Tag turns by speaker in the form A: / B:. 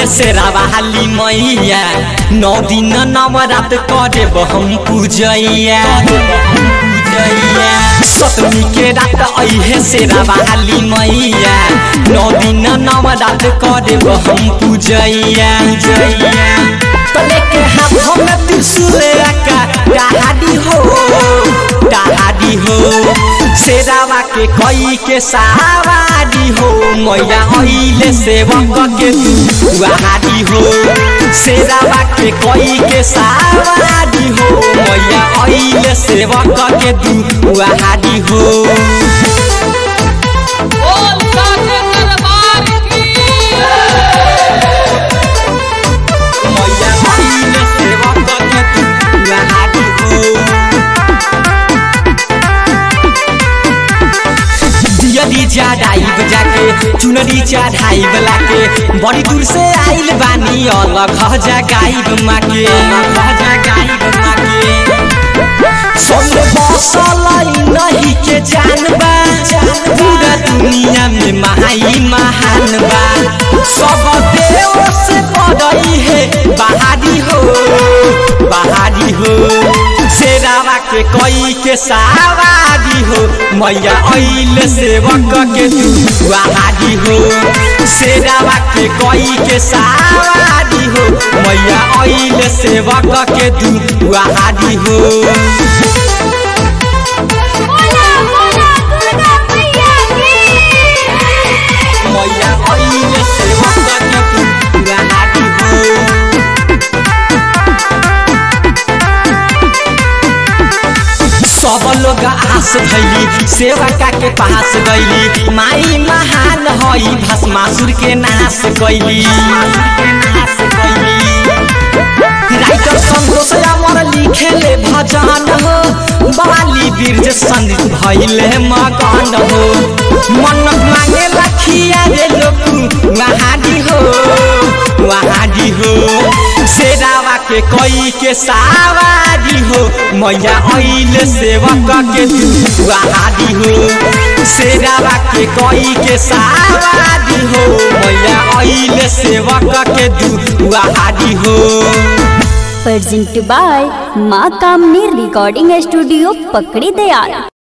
A: अइले से रावाली मैया नौ दिन नवरात करे हम पूजैया सतमी के रात अइहे से रावाली मैया नौ दिन नवरात करे हम पूजैया तले के हाथों में त्रिशूल रखा डहाडी हो डहाडी हो शेरावा के कई के सवारी हो मैया अइले सेवक के तू वहाडी हो शेरावा के कई के सवारी हो मैया अइले सेवक के तू वहाडी हो
B: बोल साचे दरबार की
A: मैया अइले सेवक के तू वहाडी हो दियरी चढ़ाइब जाके चुनरी चढ़ाइब लाके बड़ी दूर से आइल बानी अलग जगाइब माके अलग जगाइब माके सब बसल नहीं के जानबा पूरा दुनिया में महाई महान बा सब देव से बड़ई है बहारी हो बहारी हो शेरावा के कई के सवारी हो मैया अइल सेवक के तू वहारी हो शेरावा के कई के सवारी हो मैया अइल सेवक के तू वहारी हो
C: बोला बोला दुर्गा मैया की
A: मैया अइले सेवक के तू वहारी हो सब लोग आस धैली सेवका के पास गईली माई महान हई भस्मासुर के नाश कैली राइटर संतोष अमर लिखेले भजन हो बाली बीर्ज संदित भइले मगन हो मन्नत मांगे लखिया रे लोग वहाडी हो वहाडी हो शेरावा के कई के सवारी हो मैया अइले सेवक के तू वहाडी हो शेरावा के कई के सवारी हो मैया अइले सेवक के तू वहाडी हो
D: presented by माँ कामनी रिकॉर्डिंग स्टूडियो पकड़ी दयाल